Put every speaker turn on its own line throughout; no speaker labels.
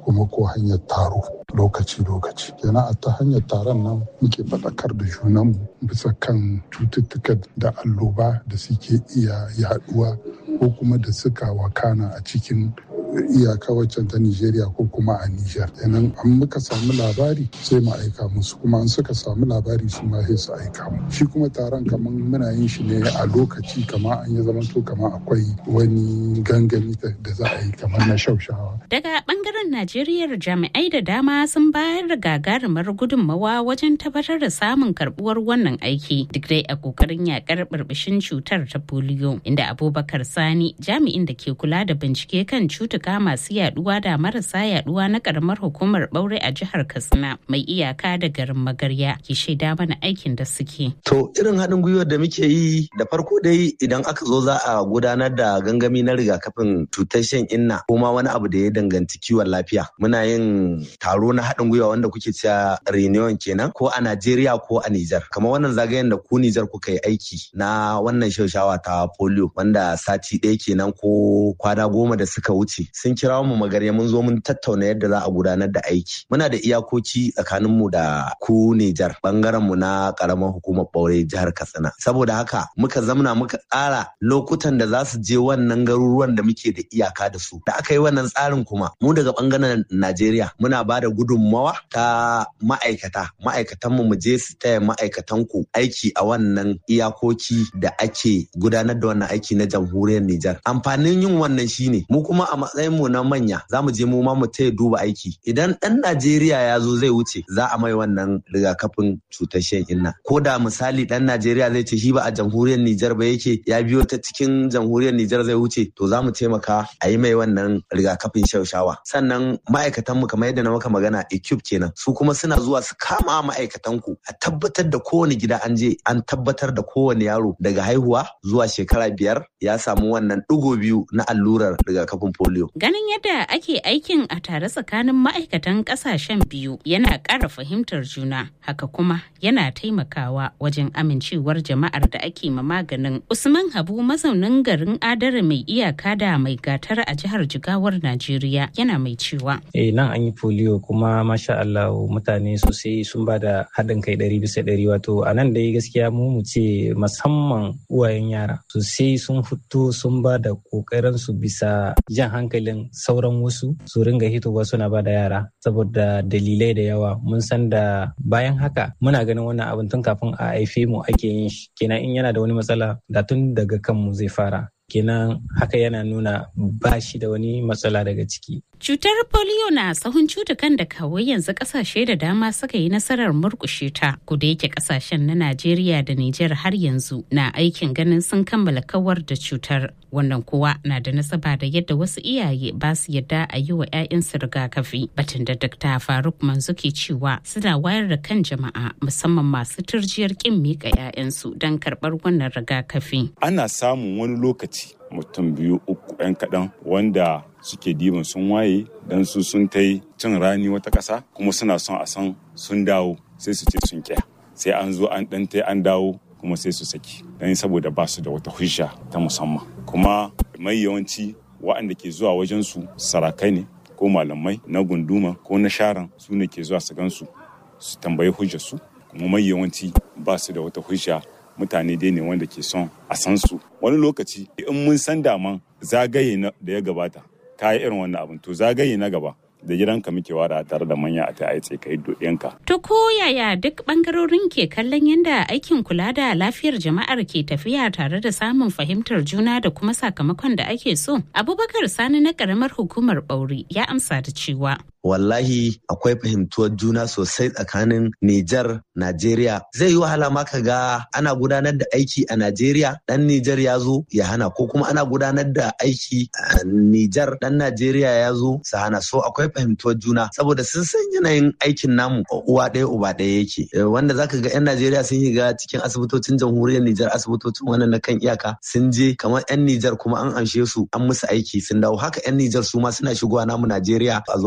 kuma ko hanyar taro lokaci-lokaci kenan a ta hanyar taron nan muke faɗakar da junanmu bisa kan cututtuka da alloba da suke iya yaduwa ko kuma da suka wakana a cikin iyaka waccan ta Nijeriya ko kuma a Nijar. Kenan an muka samu labari sai mu aika musu kuma an suka samu labari su ma sai su aika mu. Shi kuma taron kamar muna yin shi ne a lokaci kamar an yi zamanto kamar akwai wani gangami da za a yi kamar na shaushawa.
Daga bangaren Najeriya jami'ai da dama sun bayar da gagarumar gudunmawa wajen tabbatar da samun karbuwar wannan aiki duk dai a kokarin yakar burbushin cutar ta polio inda Abubakar Sani jami'in da ke kula da bincike kan cutuka cutuka masu yaduwa da marasa yaduwa na karamar hukumar ɓaure a jihar katsina mai iyaka da garin magarya ke shaida mana aikin da suke.
to irin haɗin gwiwar da muke yi da farko dai idan aka zo za a gudanar da gangami na rigakafin cutar shan inna ko ma wani abu da ya danganci kiwon lafiya muna yin taro na haɗin gwiwa wanda kuke cewa reunion kenan ko a najeriya ko a nijar kamar wannan zagayen da ku nijar kuka yi aiki na wannan shaushawa ta polio wanda sati ɗaya kenan ko kwana goma da suka wuce sun kira mu magarya mun zo mun tattauna yadda za a gudanar da aiki muna da iyakoci tsakanin mu da ku Nijar bangaren mu na karamar hukumar Baure jihar Katsina saboda haka muka zamna muka tsara lokutan da za su je wannan garuruwan da muke da iyaka da su da aka yi wannan tsarin kuma mu daga bangaren Najeriya muna ba da gudunmawa ta ma'aikata ma'aikatan mu mu je su taya ma'aikatan ku aiki a wannan iyakoki da ake gudanar da wannan aiki na jamhuriyar Nijar amfanin yin wannan shine mu kuma a matsayin mu na manya za mu je mu ma mu taya duba aiki idan dan Najeriya ya zo zai wuce za a mai wannan rigakafin cutar shan inna ko da misali dan Najeriya zai ce shi ba a jamhuriyar Nijar ba yake ya biyo ta cikin jamhuriyar Nijar zai wuce to za mu taimaka a yi mai wannan rigakafin shaushawa sannan ma'aikatan mu kamar yadda na maka magana equipe kenan su kuma suna zuwa su kama ma'aikatan ku a tabbatar da kowane gida an je an tabbatar da kowane yaro daga haihuwa zuwa shekara biyar ya samu wannan ɗigo biyu na allurar rigakafin polio
Ganin yadda ake aikin a tare tsakanin ma'aikatan kasashen biyu yana ƙara fahimtar juna, haka kuma yana taimakawa wajen amincewar jama'ar da ake ma maganin. Usman Habu mazaunin garin Adara mai iyaka da mai gatar a jihar Jigawar Najeriya yana mai cewa.
Eh nan an yi polio kuma masha Allah mutane sosai sun ba da haɗin kai ɗari bisa ɗari wato a nan dai gaskiya mu mu ce musamman uwayen yara sosai sun fito sun ba da ƙoƙarin su bisa jan hankalin sauran wasu su ringa hitowa suna ba da yara saboda dalilai da yawa mun san da bayan haka muna ganin wannan abin tun kafin a haife mu ake yin shi kenan in yana da wani matsala da tun daga kanmu zai fara kenan haka yana nuna ba shi da wani matsala daga ciki
Cutar polio na sahun cutukan da kawai yanzu kasashe da dama suka yi nasarar murkushe ta, da yake kasashen na Najeriya da Nijar har yanzu na aikin ganin sun kammala kawar da cutar. Wannan kuwa na da nasaba da yadda wasu iyaye ba su yadda a yi wa 'ya'yansu rigakafi. Batun da Dr. Faruk Manzo ke cewa suna wayar da kan jama'a musamman masu turjiyar kin miƙa 'ya'yansu don karɓar wannan rigakafi.
Ana samun wani lokaci mutum biyu uku 'yan kaɗan wanda suke diban sun waye don su sun ta cin rani wata ƙasa kuma suna son a san sun dawo sai su ce sun kya sai an zo an ɗan ta an dawo kuma sai su saki don saboda ba su da wata hujja ta musamman kuma mai yawanci waɗanda ke zuwa wajen su sarakai ne ko malamai na gunduma ko na sharan su ne ke zuwa su gansu su tambayi hujjar su kuma mai yawanci ba su da wata hujja mutane dai ne wanda ke son a san su wani lokaci in mun san daman zagaye da ya gabata ka yi irin wannan abin to zagaye na gaba da gidanka muke wada tare da manya a ta aice ka yi ɗiyanka.
To ko yaya duk bangarorin ke kallon yadda aikin kula da lafiyar jama'ar ke tafiya tare da samun fahimtar juna da kuma sakamakon da ake so? Abubakar Sani na karamar hukumar Bauri ya amsa da cewa.
wallahi akwai fahimtuwar juna sosai tsakanin Nijar, Najeriya. Zai yi wahala ma ka ga ana gudanar da aiki a Najeriya, ɗan Nijar ya zo ya hana ko kuma ana gudanar da aiki a Nijar, ɗan Najeriya ya zo su hana. So akwai fahimtuwar juna saboda sun san yanayin aikin namu uwa ɗaya uba ɗaya yake. Wanda zaka ga 'yan Najeriya sun yi ga cikin asibitocin jamhuriyar Nijar asibitocin wannan na kan iyaka sun je kamar 'yan Nijar kuma an amshe su an musu aiki sun dawo haka 'yan Nijar su ma suna shigowa namu Najeriya a zo a musu aiki.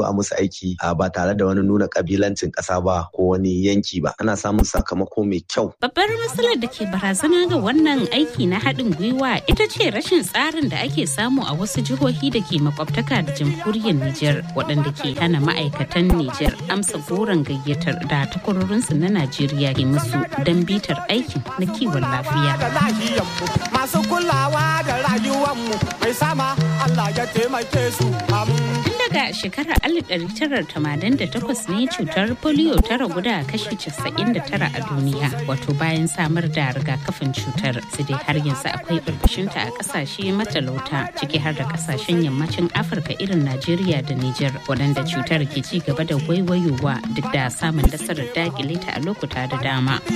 aiki ba tare da wani nuna kabilancin ƙasa ba ko wani yanki ba ana samun sakamako mai kyau
babbar matsalar da ke barazana ga wannan aiki na haɗin gwiwa ita ce rashin tsarin da ake samu a wasu jihohi da ke makwabtaka da jamhuriyar Nijar waɗanda ke hana ma'aikatan Nijar amsa goron gayyatar da takwarorinsu na Najeriya ke musu don bitar aikin na kiwon lafiya.
Masu kulawa da rayuwanmu mai sama Allah ya taimake su
Tun daga shekarar 1988 ne cutar polio ta ragu da kashi 99 a duniya wato bayan samar da rigakafin cutar su dai har yanzu akwai burbushinta a kasashe matalauta ciki har da kasashen yammacin afirka irin najeriya da niger waɗanda cutar ke ci gaba da waiwayowa duk da samun nasarar dakile ta a lokuta da dama